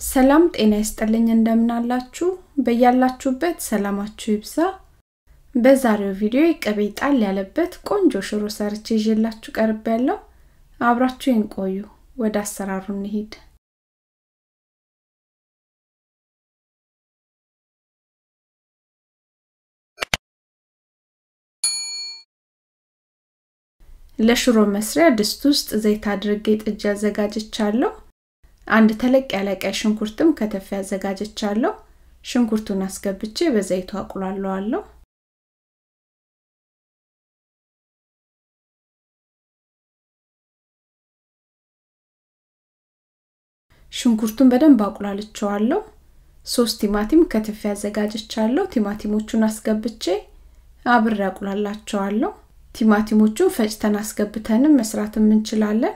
ሰላም ጤና ይስጥልኝ እንደምናላችሁ በያላችሁበት ሰላማችሁ ይብዛ በዛሬው ቪዲዮ ቅቤ ጣል ያለበት ቆንጆ ሽሮ ሰርቼ ይዤላችሁ ቀርብ ያለው አብራችሁን ቆዩ ወደ አሰራሩ እንሂድ ለሽሮ መስሪያ ድስት ውስጥ ዘይት አድርጌ ጥጅ አዘጋጅቻለሁ አንድ ተለቅ ያለ ቀይ ሽንኩርትም ከተፍ ያዘጋጀቻለሁ ሽንኩርቱን አስገብቼ በዘይቱ አቁላለዋለሁ ሽንኩርቱን በደንብ አቁላልቸዋለሁ ሶስት ቲማቲም ከትፍ ያዘጋጀቻለሁ ቲማቲሞቹን አስገብቼ አብሬ አቁላላቸዋለሁ ቲማቲሞቹን ፈጭተን አስገብተንም መስራትም እንችላለን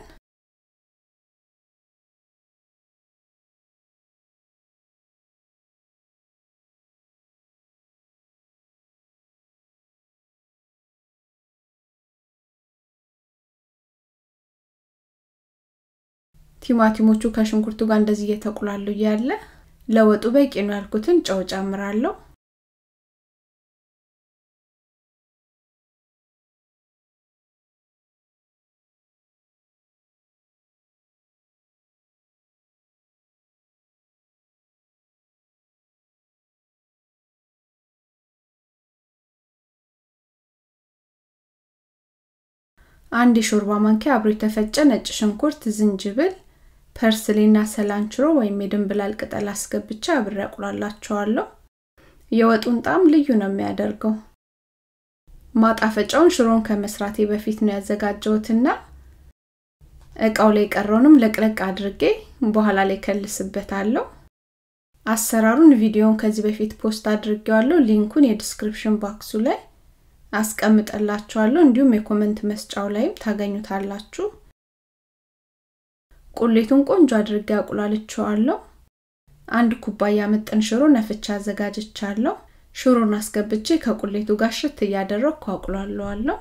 ቲማቲሞቹ ከሽንኩርቱ ጋር እንደዚህ እየተቁላሉ እያለ ለወጡ በቂ ነው ያልኩትን ጨው ጨምራለሁ አንድ የሾርባ ማንኪያ አብሮ የተፈጨ ነጭ ሽንኩርት ዝንጅብል ፐርስሊና ሰላንችሮ ወይም የድንብላል ቅጠል አስገብቻ አብሬ አቁላላቸዋለሁ የወጡን ጣም ልዩ ነው የሚያደርገው ማጣፈጫውን ሽሮን ከመስራቴ በፊት ነው ያዘጋጀሁትና እቃው ላይ ቀረውንም ለቅለቅ አድርጌ በኋላ ላይ ከልስበታለሁ አሰራሩን ቪዲዮን ከዚህ በፊት ፖስት አድርጌዋለሁ ሊንኩን የዲስክሪፕሽን ባክሱ ላይ አስቀምጠላችኋለሁ እንዲሁም የኮመንት መስጫው ላይም ታገኙታላችሁ ቁሌቱን ቆንጆ አድርጌ አቁላልቸዋለሁ አንድ ኩባያ ምጥን ሽሮ ነፍቻ አዘጋጅቻለሁ ሽሮን አስገብቼ ከቁሌቱ ጋር ሽት እያደረግኩ አቁላለዋለሁ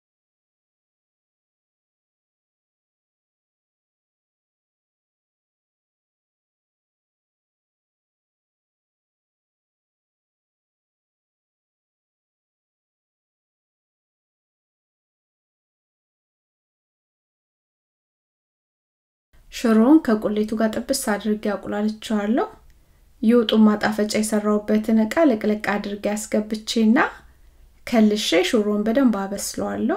ሽሮውን ከቁሌቱ ጋር ጥብስ አድርጌ አቁላልቸዋለሁ የወጡ ማጣፈጫ የሰራውበትን እቃ ልቅልቅ አድርጌ አስገብቼና ከልሼ ሽሮን በደንብ አበስለዋለሁ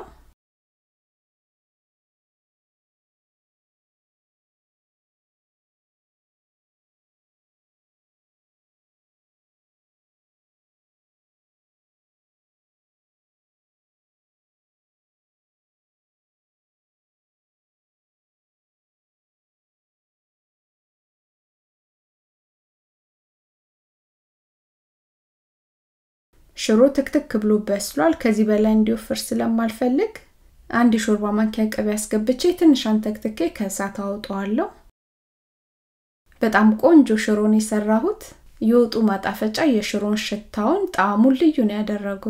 ሽሮ ትክትክ ብሎ በስሏል ከዚህ በላይ እንዲወፍር ስለማልፈልግ አንድ የሾርባ ማንኪያ ቅቤ አስገብቼ ትንሽ አንተክትኬ ከእሳት አወጣዋለሁ በጣም ቆንጆ ሽሮን የሰራሁት የወጡ ማጣፈጫ የሽሮን ሽታውን ጣዕሙን ልዩ ነው ያደረገው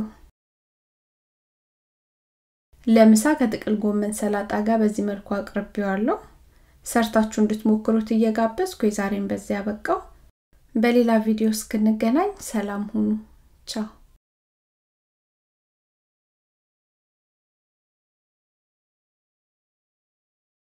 ለምሳ ከጥቅል ጎመን ሰላጣ ጋር በዚህ መልኩ አቅርቤዋለሁ ሰርታችሁ እንድትሞክሩት እየጋበዝኩ የዛሬን በዚያ ያበቃው በሌላ ቪዲዮ እስክንገናኝ ሰላም ሁኑ ቻው